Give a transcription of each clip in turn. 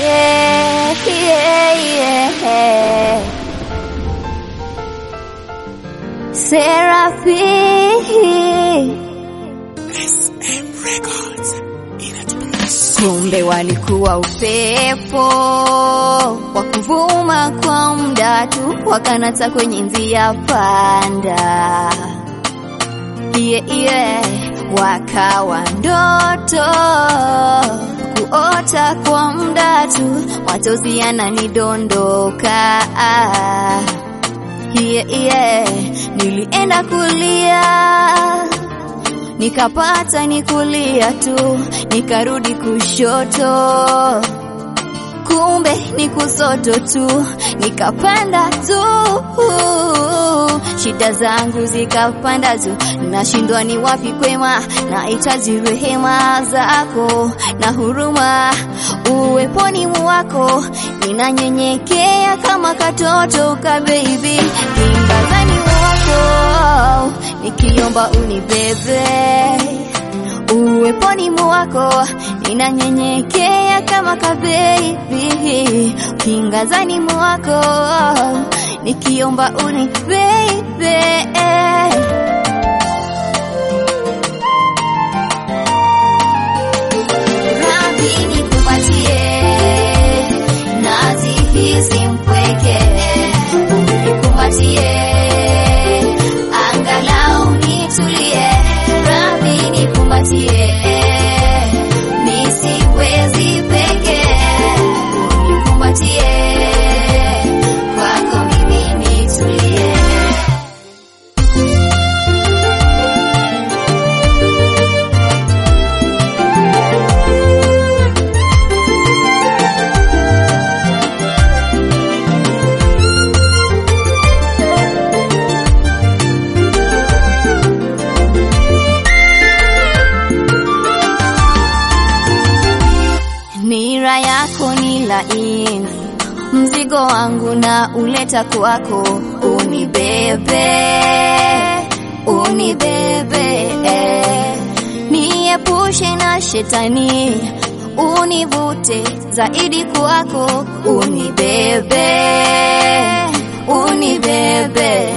yeah, yeah, yeah. Serafi kumbe walikuwa upepo wa kuvuma kwa muda tu, wakanata kwenye njia panda iye iye, wakawa ndoto kuota kwa muda tu, machozi yananidondoka iye iye, nilienda kulia nikapata ni kulia tu, nikarudi kushoto, kumbe ni kusoto tu, nikapanda tu, shida zangu zikapanda tu, nashindwa ni wapi kwema, nahitaji rehema zako na huruma uweponi mwako, ninanyenyekea kama katoto ka baby, kimbazani mwako nikiomba unibebe uweponi mwako, ninanyenyekea kama kabebi, kingazani mwako nikiomba unibebe Radhi nikupatie, najihisi mpweke, nikupatie angalau nitulie, radhi nikumbatie, nisiwezi peke, nikumbatie, kwako mimi nitulie. Nira yako ni laini, mzigo wangu na uleta kwako, unibebe, unibebe, niepushe na shetani, univute zaidi kwako, unibebe, unibebe,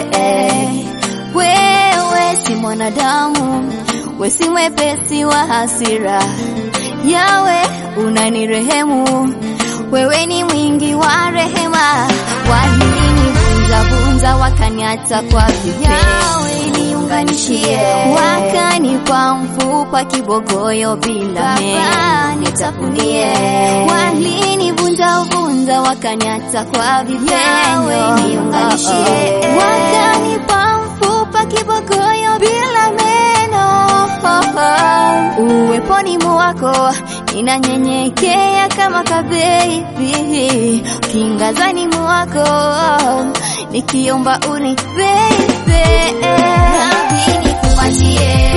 wewe si mwanadamu, we si mwepesi wa hasira Yawe unanirehemu, wewe ni mwingi wa rehema, walinivunja vunja wakaniacha kwa vipele. Yawe niunganishie, wakanipa mfupa kibogoyo bila meno, nitafunie. Walinivunja vunja wakaniacha kwa vipele. Yawe niunganishie, wakanipa mfupa kibogoyo bila meno uweponi mwako ninanyenyekea kama kabebi, kingazani mwako nikiomba unibebe, radhi nikupatie